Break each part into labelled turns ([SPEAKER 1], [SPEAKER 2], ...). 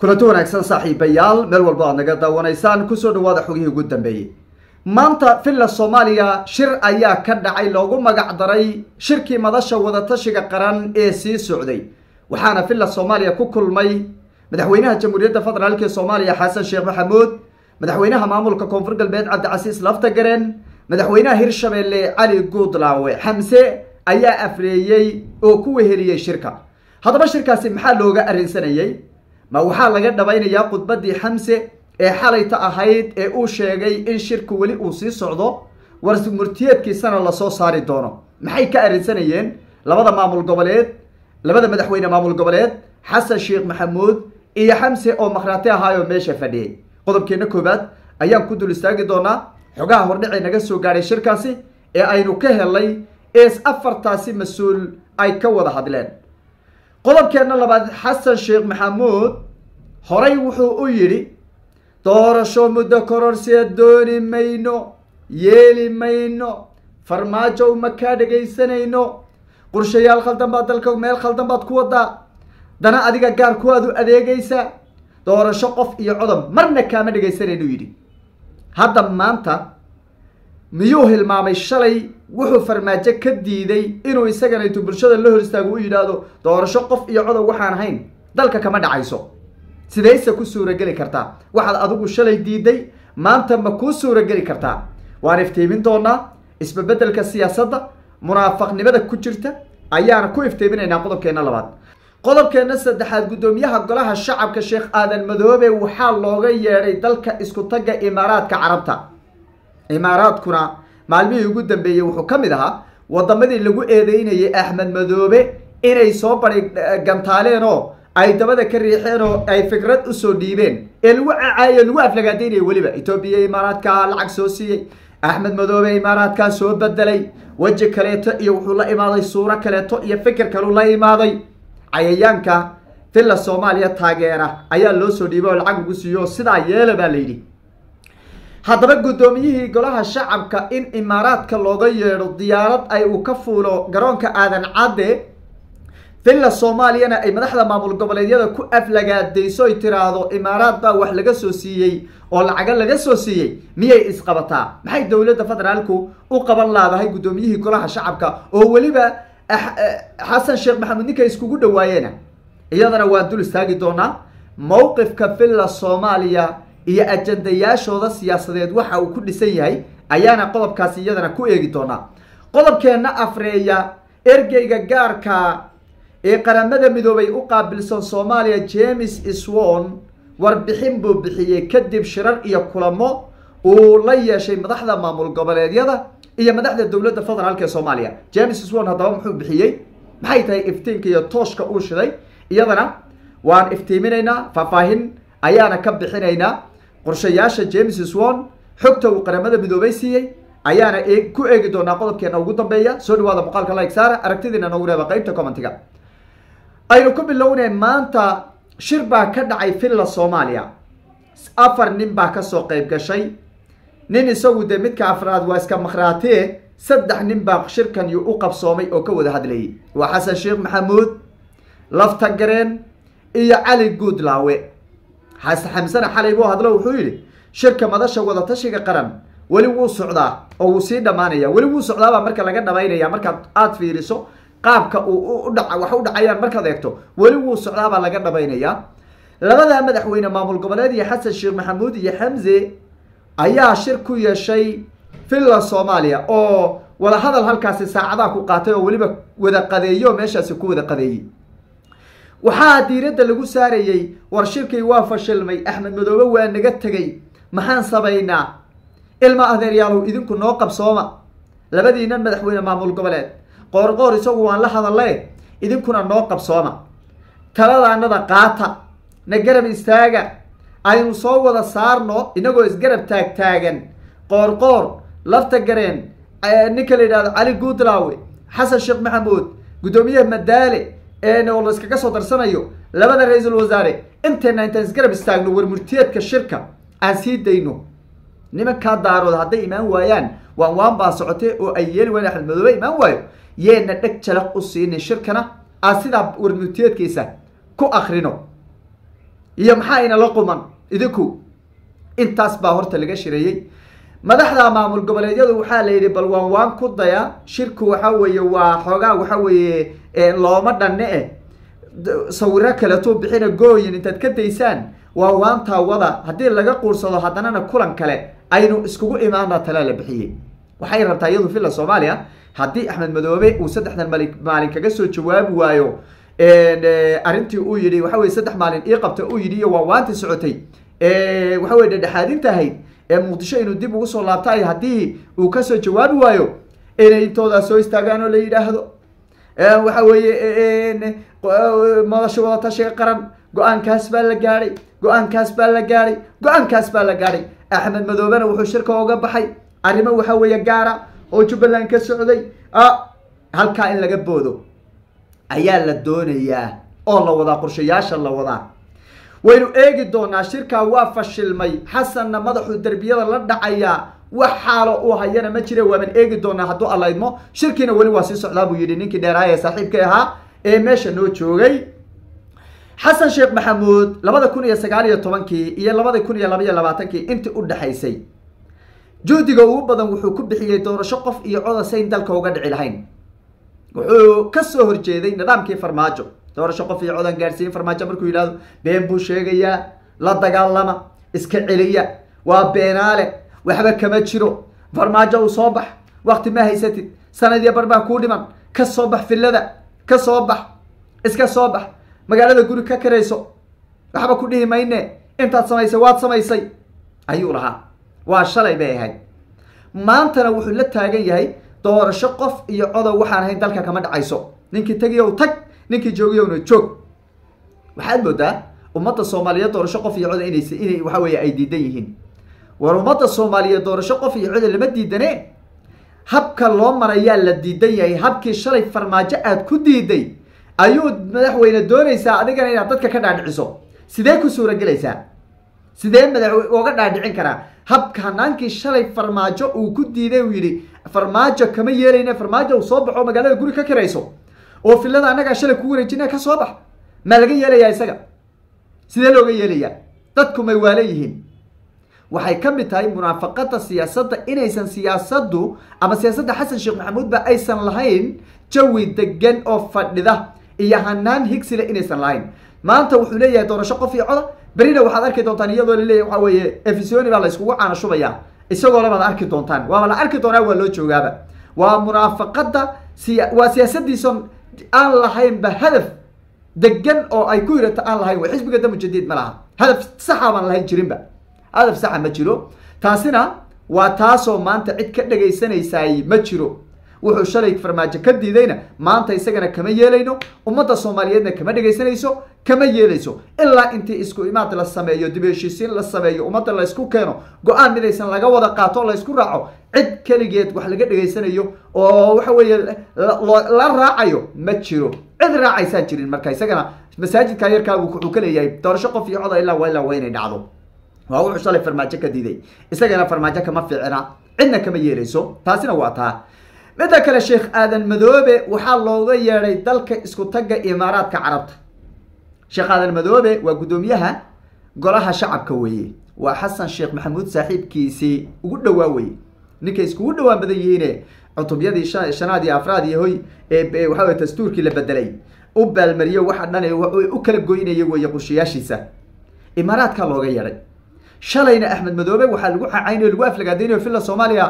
[SPEAKER 1] kulanti wanaagsan saaxiibayaal meel walba aad naga daawanaysaan kusoo dhawaada xogihii ugu dambeeyey maanta villa soomaaliya shir ayaa ka dhacay loogu magac daray shirkii madasha wadatashiga qaran ee sii socday waxaana villa soomaaliya ku kulmay madaxweynaha jamhuuriyadda federaalk ee soomaaliya xasan sheekh maxamuud madaxweynaha maamulka koonfur galbeed cabdicasiis laftagaren madaxweynaha hirshabeelle cali guudlaawe xamse ayaa afreeyey oo ku weheliyey shirka haddaba shirkaasi maxaa looga arrinsanayey ma waxaa laga dhabaynayaa khudbaddii xamse ee xalayta ahayd ee uu sheegay in shirku weli uu sii socdo war murtiyeedkiisana lasoo saari doono maxay ka arrinsanayeen labada maamul goboleed labada madaxweyne maamul goboleed xasan sheekh maxamuud iyo xamse oo makhraati ahaayoo meesha fadhiyey qodobkeena koowaad ayaan ku dul istaagi doonaa xogaha hordhicii naga soo gaadhay shirkaasi ee aynu ka helay ees afartaasi mas-uul ay ka wada hadleen qodobkeena labaad xasan sheekh maxamuud horay wuxuu u yidhi doorasho muddo kororsiya dooni mayno yeeli mayno farmaajo uma kaa dhegaysanayno qorshayaal khaldan baad dalka meel khaldan baad ku wadaa dana adiga gaar kuwaad u adeegaysa doorasho qof iyo codob marna kaama dhegaysanaynu yidhi hadda maanta miyuu hilmaamay shalay wuxuu farmaajo ka diiday inuu isagana intuu bulshada la hor istaago u yidhaahdo doorasho qof iyo codob waxaan ahayn dalka kama dhacayso sidayse ku suurageli kartaa waxaad adigu shalay diiday maanta ma kuu suurageli kartaa waan iftiimin doonaa isbabeddelka siyaasadda munaafaqnimada ku jirta ayaana ku iftiiminaynaa qodobkeena labaad qodobkeena saddexaad guddoomiyaha golaha shacabka sheekh aadan madoobe waxaa looga yeedhay dalka isku tagga imaaraadka carabta imaaraadkuna maalmihii ugu dambeeyey wuxuu ka mid ahaa wadamadii lagu eedeynayay axmed madoobe inay soo bari gantaaleen oo ay dabada ka riixeen oo ay fikrad usoo dhiibeen ee lagu cacaayo lagu aflagaadaynaya weliba etoobiya imaaraadkaa lacag soo siiyey axmed madoobe imaaraadkaa soo bedelay weji kaleeto iyo wuxuu la imaaday suuro kaleeto iyo fikir kaluu la imaaday cayayaanka villa soomaaliya taageera ayaa loo soo dhiibay oo lacag lagu siiyo sidaa yeela baa la yidhi haddaba guddoomiyihii golaha shacabka in imaaraadka looga yeedho diyaarad ay uu ka fuulo garoonka aadan cadde villa soomaaliyana ay madaxda maamul goboleedyada ku aflagaadayso ay tiraahdo imaaraad baa wax laga soo siiyey oo lacago laga soo siiyey miyay isqabataa maxay dowladda federaalku u qaban laadahay guddoomiyihii golaha shacabka oo weliba xasan sheekh maxamuud ninka iskugu dhawaayeena iyadana waan dul istaagi doonaa mowqifka villa soomaaliya iyo ajandayaashooda siyaasadeed waxa uu ku dhisan yahay ayaana qodobkaasi iyadana ku eegi doonaa qodobkeenna afreeya ergeyga gaarka ee qaramada midoobay u qaabilsan soomaaliya james swon warbixin buu bixiyey kadib shirar iyo kulamo uu la yeeshay madaxda maamul goboleedyada iyo madaxda dowladda federaalk ee soomaaliya james swon haddaba muxuu bixiyey maxay tahay iftiinka iyo tooshka uu shiday iyadana waan iftiiminaynaa faahfaahin ayaana ka bixinaynaa qorshayaasha james swon xogta uu qaramada midoobay siiyey ayaana ku eegi doonaa qodobkeena ugu dambeeya soo dhawaada muuqaalka like saara aragtidiina noogu reeba qeybta commentiga aynu ku bilownay maanta shir baa ka dhacay villa soomaaliya afar nin baa kasoo qeyb gashay nin isagu dee midka afraad waa iska makhraatee saddex nin baa shirkan u qabsoomay oo ka wada hadlayay waa xasan sheekh maxamuud laftagareen iyo cali guudlaawe xamsana xalay buu hadlo wuxuu yidhi shirka madasha wadatashiga qaran weli wuu socdaa oo wuu sii dhammaanaya weli wuu socdaabaa marka laga dhamaynaya markaad aada fiiriso qaabka uu udha wax u dhacayaan markaad eegto weli wuu socdaabaa laga dhamaynayaa labada madaxweyne maamul goboleed iyo xasan sheekh maxamuud iyo xamse ayaa shir ku yeeshay villa soomaaliya oo wada hadal halkaasi saacadaha ku qaatay oo weliba wada qadeeyo oo meeshaasi ku wada qadeeyey waxaa diiradda lagu saarayey war shirkii waa fashilmay axmed madoobe waa naga tegay maxaan samaynaa ilma adeeryaalow idinku noo qabsooma labadiinan madaxweyne maamul goboleed qoorqoor isagu waan la hadalle idinkuna noo qabsooma taladaanada qaata na garab istaaga aynu soo wada saarno inagoo isgarab taagtaagan qoorqoor lafta gareen ninka la yidhahdo cali guudlaawe xasan sheekh maxamuud guddoomiyaha madaale oo la iskaga soo darsanayo labada ra-iisul wasaare intayna intaan isgarab istaagno warmurtiyeedka shirka aan sii dayno nimankaa daarood hadday imaan waayaan waan waan baa socotay oo ay yeeli waayaan axmed madoobe imaan waayo yeena dheg jalaq u siinin shirkana aan sidaa warmurtiyeedkiisa ku akrino iyo maxaa inala quman idinku intaas baa horta laga shireeyey madaxda maamul goboleedyadu waxaa la yidhi bal waan waan ku daya shirku waxa weeye waa xoogaa waxa weeye looma dhanne eh sawiro kaletuu bixina gooyin intaad ka daysaan waa waantaa wada haddii laga quursado haddanana kulan kale aynu iskugu imaana talaa la bixiyey waxay rabtaa iyadu villa soomaaliya haddii axmed madoobe uu saddexdan mali maalin kaga soo jawaabi waayo arrintii uu yidhi waxa weye saddex maalin ii qabta uu yidhi iyo waa waantii socotay waxa weye dhedhexaadinta ahayd ee muqdisho inuu dib ugu soo laabtay haddii uu kasoo jawaabi waayo inay intoodaa soo istaagaan oo la yidhaahdo waxa weeye madasha wadatashiga qaran go-aankaas baa la gaadhay go-aankaas baa la gaadhay go-aankaas baa la gaadhay axmed madoobena wuxuu shirka oga baxay arrimo waxa weeye gaara oo jubbaland ka socday halkaa in laga boodo ayaa la doonayaa oo la wadaa qorshayaasha la wadaa waynu eegi doonaa shirkaa waa fashilmay xasanna madaxuu derbiyada la dhacayaa wax xaalo uu hayana ma jira waaban eegi doonaa hadduu alla idmo shirkiina weli waa sii socdaa buu yidhi ninkii dheeraaya ee saaxiibka ahaa ee meesha noo joogay xasan sheekh maxamuud labada kun iyo sagaal iyo tobankii iyo labada kun iyo laba iyo labaatankii intii u dhexaysay juhdiga ugu badan wuxuu ku bixiyey doorasho qof iyo codasayn dalka uga dhici lahayn wuxuu kasoo horjeeday nidaamkii farmaajo doorasho qof iyo codan gaadhsiiyin farmaajo markuu yidhahdo been buu sheegayaa la dagaalama iska celiya waa beenaale waxba kama jiro farmaajo uu soo bax wakti ma haysatid sanadiyo bar baa kuu dhiman ka soo bax fillada ka soo bax iska soo bax magaalada guri ka karayso waxba ku dhihi mayne intaad samaysay waad samaysay ayuu lahaa waa shalay bay ahayd maantana wuxuu la taagan yahay doorasho qof iyo codow waxaan ahayn dalka kama dhacayso ninkii tegiyow tag ninkii joogiyowna joog waxaad moodaa ummadda soomaaliyeed doorasho qof iyo coda inays inay waxa weeye ay diidan yihiin war ummadda soomaaliyeed doorasho qof iyo coda lama diidane habka loo marayaa la diidan yahay habkii shalay farmaajo aad ku diiday ayuu madaxweyne doonaysaa adigana inaad dadka ka dhaadhiciso sidee ku suuragelaysaa sidee madax oga dhaadhicin karaa habka hanaankii shalay farmaajo uu ku diiday uu yidhi farmaajo kama yeelayna farmaajo uu soo baxo magaalada guri ka karayso oo filada annagaa shalay ku wareejina ka soo bax maa laga yeelayaa isaga sidee looga yeelayaa dadku may waala yihiin waxay ka mid tahay munaafaqada siyaasadda inaysan siyaasaddu ama siyaasadda xasan sheekh maxamuud ba aysan lahayn jawi degan oo fadhida iyo hanaan higsile inaysan lahayn maanta wuxuu leeyahay doorasho qof iyo coda berina waxaad arki doontaan iyadoo laleeyahy waxa weeye efisoni baa la iskugu caana shubaya isagoo labaad arki doontaan waaba la arki doonaa waa loo joogaaba waa munaafaqada siya waa siyaasadiisan aan lahaynba hadaf degan oo ay ku yirata aan lahayn wa xisbiga damu jadiid ma laha hadaf saxa baan lahayn jirinba hadaf saxa ma jiro taasina waa taasoo maanta cid ka dhegaysanaysaay ma jiro wuxuu shalay farmaajo ka diidayna maanta isagana kama yeelayno ummadda soomaaliyeedna kama dhegaysanayso kama yeelayso ilaa intii isku imaad la sameeyo dib heshiisiin la sameeyo ummadda la ysku keeno go-aan midaysan laga wada qaato la ysku raaco cid keligeed wax laga dhegaysanayo oo waxa weeye la raacayo ma jiro cid raacaysaan jirin marka isagana masaajidka yarkaa wuxuu ka leeyahay doorasho qof iyo coda ilaa ilaa waa inay dhacdo waa wuxuu shalay farmaajo ka diiday isagana farmaajo kama fiicna cidna kama yeelayso taasina waa taa midda kale sheekh aadan madoobe waxaa looga yeedhay dalka isku tagga imaaraadka carabta sheekh aadan madoobe waa guddoomiyaha golaha shacabka weeye waa xasan sheekh maxamuud saaxiibkiisii ugu dhowaa weye ninkay iskugu dhowaan badan yihiine cutubyadii shanaad iyo afraad iyo hoy ee waxa weye dastuurkii la bedelay u baalmariyo waxa dhan u kala goynaya weeye qushayaashiisa imaaraadkaa looga yeedhay shalayna axmed madoobe waxaa lagu cacaynayo lagu aflagaadaynayo villa soomaaliya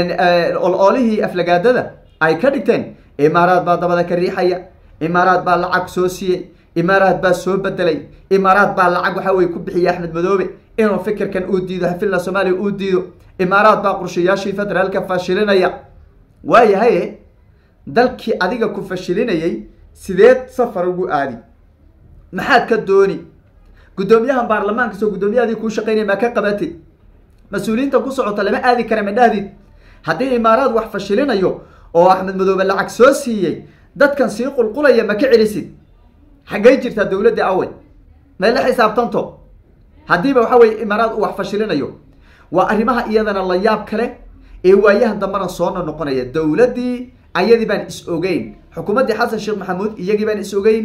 [SPEAKER 1] oloolihii aflagaadada ay ka dhigteen imaaraad baa dabada ka riixaya imaaraad baa lacag soo siiyey imaaraad baa soo bedelay imaaraad baa lacag waxa weye ku bixiyay axmed madoobe inuu fikirkan uu diido villa soomaaliya uu diido imaaraad baa qorshayaashii federaalka fashilinaya waayahaye dalkii adiga ku fashilinayay sideed safar ugu aadi maxaad ka dooni guddoomiyahan baarlamaanka soo guddoomiyahaadii kuu shaqaynaya maa ka qabatid mas-uuliyiinta ku socota lama aadi kara ma dhahdid haddii imaaraad wax fashilinayo oo axmed madoobe lacag soo siiyey dadkan sii qulqulaya ma ka celisid xaggay jirtaa dowladda awey may la xisaabtanto haddiiba waxa weye imaaraad uu wax fashilinayo waa arrimaha iyadana la yaab kale ee waayahan dambena soona noqonaya dowladdii ayadii baan is ogeyn xukuumaddii xasan sheekh maxamuud iyagii baan is ogeyn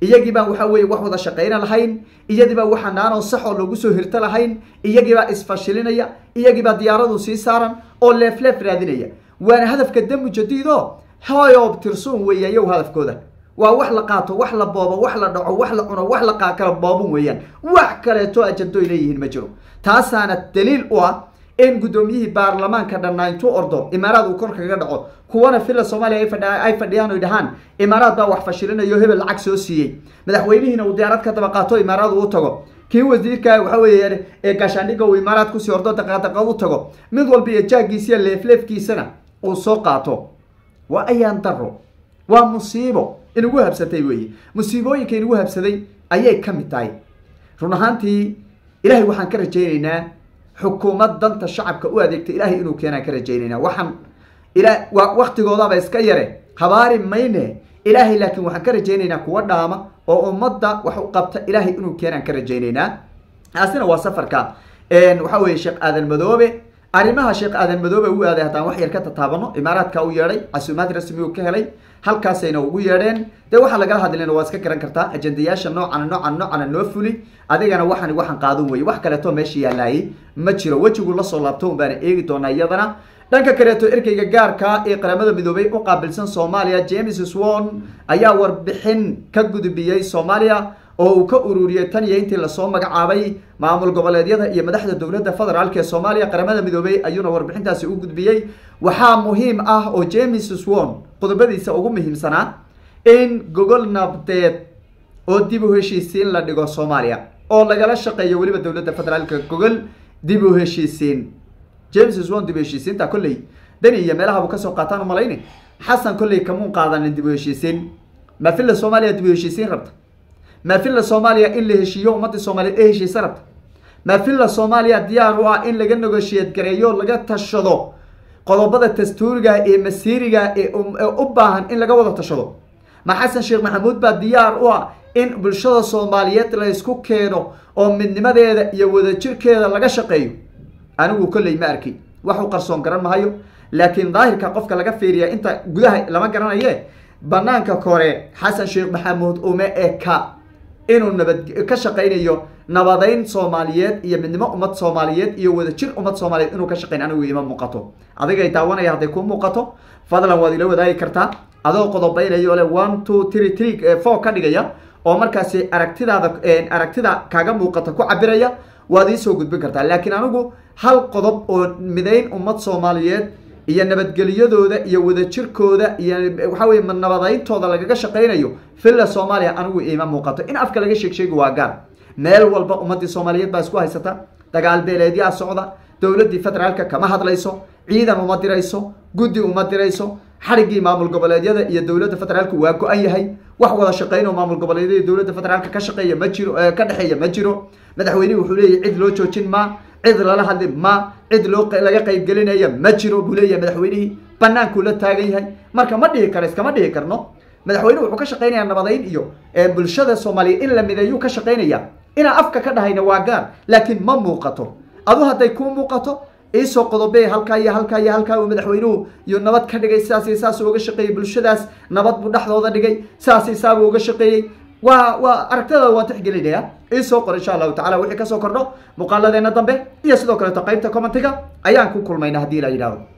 [SPEAKER 1] iyagii baan waxa weye wax wada shaqayna lahayn iyadii baa waxa naanoo saxoo loogu soo hirto lahayn iyagii baa isfashilinaya iyagii baa diyaaradu sii saaran oo leefleef raadinaya waana hadafka damu jadiid o hoyob tirsuun weeye iyagu hadafkooda waa wax la qaato wax la boobo wax la dhaco wax la cuno wax la kala boobon weeyaan wax kaleeto ajandooy leeyihiin ma jiro taasaana daliil u ah in guddoomiyihii baarlamaanka dhannaa intuu ordo imaaraad uu kor kaga dhaco kuwana villa soomaaliya ay fadhiyaan oy dhahaan imaaraad baa wax fashilinayo hebel lacag soo siiyey madaxweynihiina uu diyaarad ka daba qaato imaaraad uu tago kii wasiirka waxa weeye ee gaashaandhigga uu imaaraad kusii ordo daqaadaqaad u tago mid walba iyo jaagiisiya leefleefkiisana uu soo qaato waa ayaan daro waa musiibo inugu habsatay weeye musiibooyinka inugu habsaday ayay ka mid tahay run ahaantii ilaahay waxaan ka rajaynaynaa xukuumad danta shacabka u adeegta ilaahay inuu keenaan ka rajaynaynaa waxaan ila waa waktigoodaaba iska yare habaari mayne ilaahay laakiin waxaan ka rajaynaynaa kuwa dhaama oo ummadda wax u qabta ilaahay inuu keenaan ka rajaynaynaa taasina waa safarka waxa weeye sheekh aadan madoobe arrimaha sheekh aadan madoobe u aaday haddaan wax yar ka tataabano imaaraadka u yeedhay casuumaad rasmi uu ka helay halkaasayna ugu yeedheen dee waxaa lagala hadlayna waa iska garan kartaa ajendayaasha noocana noocana noocana noo fuli adigana waxani waxaan qaadan weye wax kaleeto meesha yaalaayay ma jiro wejigu lasoo laabto un baana eegi doonaa iyadana dhanka kaleeto erkeyga gaarka ee qaramada midoobay u qaabilsan soomaaliya james swon ayaa warbixin ka gudbiyey soomaaliya oo uu ka ururiyey tan iyo intii lasoo magacaabay maamul goboleedyada iyo madaxda dowladda federaalk ee soomaaliya qaramada midoobay ayuuna warbixintaasi u gudbiyey waxaa muhiim ah oo james swon qodobadiisa ugu muhiimsanaa in gogol nabdeed oo dib u heshiisiin la dhigo soomaaliya oo lagala shaqeeyo weliba dowladda federaalka gogol dib u heshiisiin james swon dib u heshiisiinta kolley deni iyo meelahabu kasoo qaataan umalayni xasan kolley kamuun qaadanin dib u heshiisiin ma villa soomaaliya dib u heshiisiin rabta ma villa soomaaliya in la heshiiyo ummadii soomaaliyeed ee heshiisa rabta ma villa soomaaliya diyaar u ah in laga negoshiyad gareeyo laga tashado qodobada dastuuriga ee masiiriga ee u baahan in laga wada tashado ma xasan sheekh maxamuud baa diyaar u ah in bulshada soomaaliyeed la isku keeno oo midnimadeeda iyo wadajirkeeda laga shaqeeyo anigu kolley ma arki waxu qarsoon garan mahayo laakiin daahirka qofka laga fiiriya inta gudaha lama garanaye banaanka kore xasan sheekh maxamuud ume eka inuu nabad ka shaqaynayo nabadeyn soomaaliyeed iyo midnimo ummad soomaaliyeed iyo wadajir ummad soomaaliyeed inuu ka shaqayn anigu ima muuqato adigay daawanaya hadday kuu muuqato fadlan waad ila wadaagi kartaa adoo qodobaynayo le one two three three four ka dhigaya oo markaasi aragtidaada aragtida kaaga muuqata ku cabiraya waad iisoo gudbin kartaa laakiin anigu hal qodob oo midayn ummad soomaaliyeed iyo nabadgelyadooda iyo wadajirkooda iyo waxa weye nabadayntooda lagaga shaqaynayo villa soomaaliya anigu ima muuqato in afka laga sheeg sheegi waa gaar meel walba ummadii soomaaliyeed baa isku haysata dagaal beeleedyaa socda dowladdii federaalka kama hadlayso ciidan uma dirayso guddi uma dirayso xariggii maamul goboleedyada iyo dowladda federaalka waa go-an yahay wax wada shaqeyn oo maamul goboleedyada iyo dowladda federaalka ka shaqeeya ma jiro ka dhexeeya ma jiro madaxweynihi wuxuu leeyahy cid loo joojin ma cid lala hadli ma cid loo laga qaybgelinaya ma jiro buu leeyahay madaxweynihii banaankuu la taagan yahay marka ma dhihi karo iskama dhihi karno madaxweynuhu wuxuu ka shaqeynaya nabadeyn iyo bulshada soomaaliyeed in la mideeyuu ka shaqeynaya inaan afka ka dhahayna waa gaar laakiin ma muuqato adu hadday kuu muuqato iisoo qodobe halkaa iyo halkaa iyo halkaa uu madaxweynuhu iyo nabad ka dhigay sidaas iyo saasuu uga shaqeeyey bulshadaas nabad buu dhexdooda dhigay sidaas iyo saabuu uga shaqeeyey waa waa aragtida waan tixgelinaya iisoo qor insha allahu tacala wixii kasoo kordho muuqaaladeena dambe iyo sidoo kaleeto qaybta commentiga ayaan ku kulmayna haddii la yidhahdo